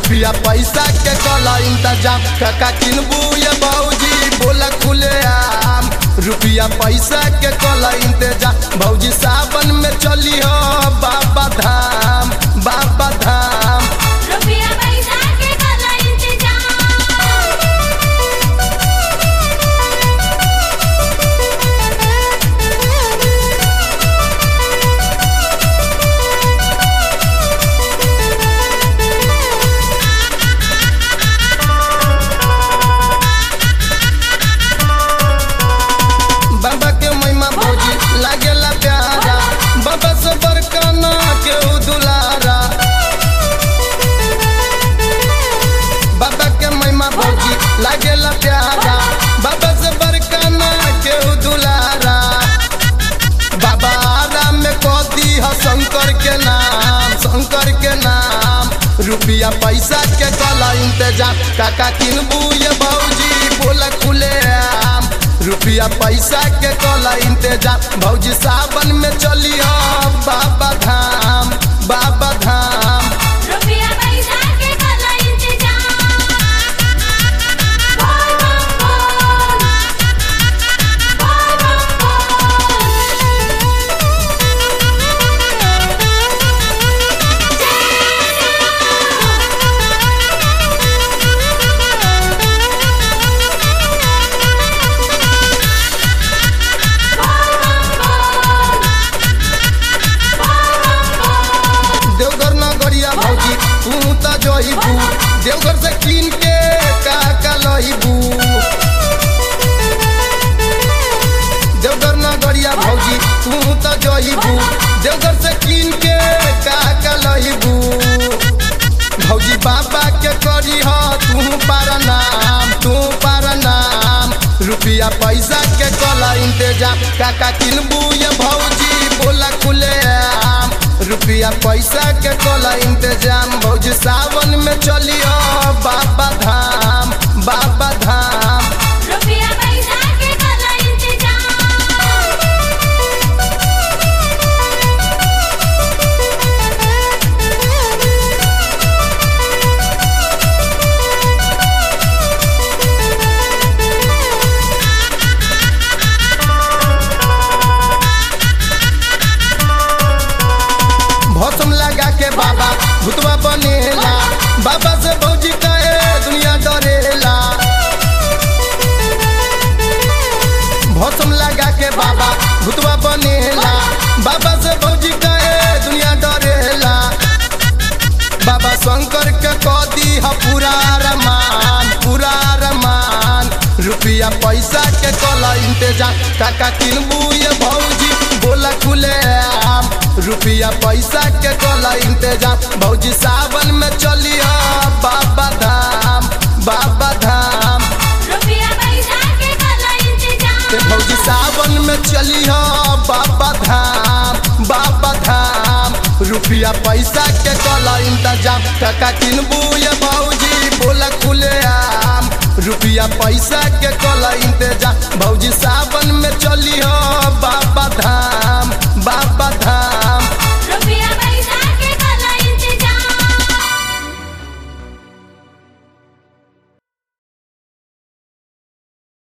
रुपया पैसा के कला इंतजाम काका किनबू ये भौजी बोला खुले आम रुपया पैसा के कला इंतजाम भौजी सावन में चली हो बाबा धाम बाबा धाम रुपया पैसा के कला इंतजाम बाबा के महिमा भौजी लागेला प्यारा बाबा से बड़का ना के उ दुलारा बाबा के महिमा भौजी लागेला प्यारा बाबा से बड़का ना के उ दुलारा बाबा आराम में कह दी है शंकर के नाम शंकर के नाम रुपया पैसा के कला इंतजाम काका किनबू ये भौजी बोला खुले आम रुपया पैसा के कला इंतजाम भौजी सावन में चली हो बाबा धाम बाबा धाम रुपया पैसा के कला इंतजाम बोल बोल बोल बोल देवघर नगरिया भौजी तू त जइबू देवघर से कीन के का का लइबू देवघर नगरिया भौजी तू त जइबू देवघर से कीन के का का लइबू भौजी बाबा के करी ह तू पारा नाम तू पारा नाम रुपया पैसा के कला इंतजाम काका किनबू ये भौजी बोला खुले आम रुपया पैसा के कला इंतजाम भौजी सावन में चलियो बाबा धाम बाबा धाम रुपया पैसा के कला इंतजाम भौसम लगा के बाबा भुतवा बनेला बाबा से भौजी कहे दुनिया डरेला भौसम लगा के बाबा भुतवा बनेला बाबा से भौजी कहे दुनिया डरेला बाबा शंकर के कह दी है पूरा रमान पूरा रमान रुपया पैसा के कला इंतजाम काका किनबू ये भौजी बोला खुले आम रुपया पैसा के कला इंतजाम भौजी सावन में चलियो बाबा धाम बाबा धाम रुपया पैसा के कला ते इंतजाम भौजी सावन में चलियो बाबा धाम बाबा धाम रुपया पैसा के कला इंतजाम काका किनबू ये भौजी बोला खुले आम रुपया पैसा के कला इंतजाम भौजी सावन में चलियो